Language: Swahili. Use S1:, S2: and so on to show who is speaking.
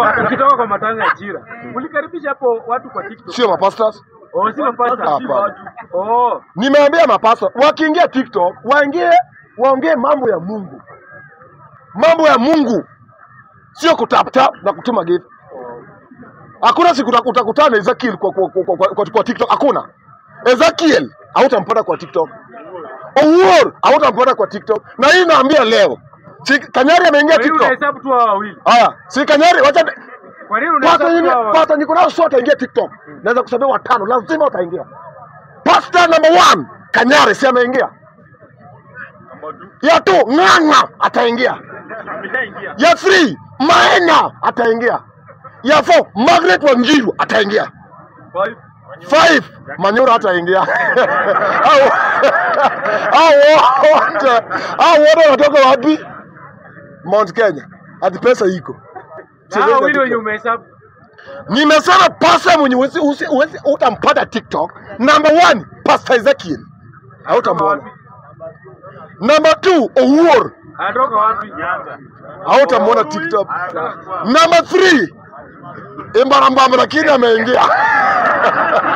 S1: ukitoka ukitoka kwa matanga ya Chira. Ulikaribisha hapo watu kwa TikTok.
S2: Sio mapastors.
S1: Oh, si mapasta.
S2: Hapana.
S1: Oh,
S2: Nimeambia mapasta wakiingia TikTok waingie waongee mambo ya Mungu, mambo ya Mungu, sio kutap tap na kutuma gift. Hakuna siku uta- utakutana na Ezekiel kwa, kwa, kwa, kwa, kwa, kwa TikTok. Hakuna Ezekiel hautampata kwa TikTok. Owuor hautampata kwa TikTok, na hii naambia leo si Kanyari ameingia
S1: kwa nini
S2: TikTok.
S1: unahesabu tu hao wawili?
S2: Haya, si Kanyari, wacha
S1: Kwa nini
S2: pasta
S1: unahesabu tu hao
S2: nyingine,
S1: wawili?
S2: pasta niko nao sio wataingia TikTok. Naweza kusema watano, lazima wataingia. Pasta number one Kanyari si ameingia. Ya two Ng'ang'a ataingia.
S1: Ameshaingia.
S2: Ya three Maina ataingia. Ya four Margaret Wanjiru ataingia.
S1: Five.
S2: Five Manyura ataingia. Hao hao wote hao wote wanatoka wapi? Mount Kenya. Hadi pesa iko.
S1: Na hao wawili wenye umehesabu.
S2: Nimesema pasta mwenye usi, usi, usi, utampata TikTok. Number one, Pastor Ezekiel. Hautamwona. Number two, Owuor.
S1: Anatoka wapi? Nyanza.
S2: Hautamwona TikTok. Number three, Imbarambamba lakini ameingia.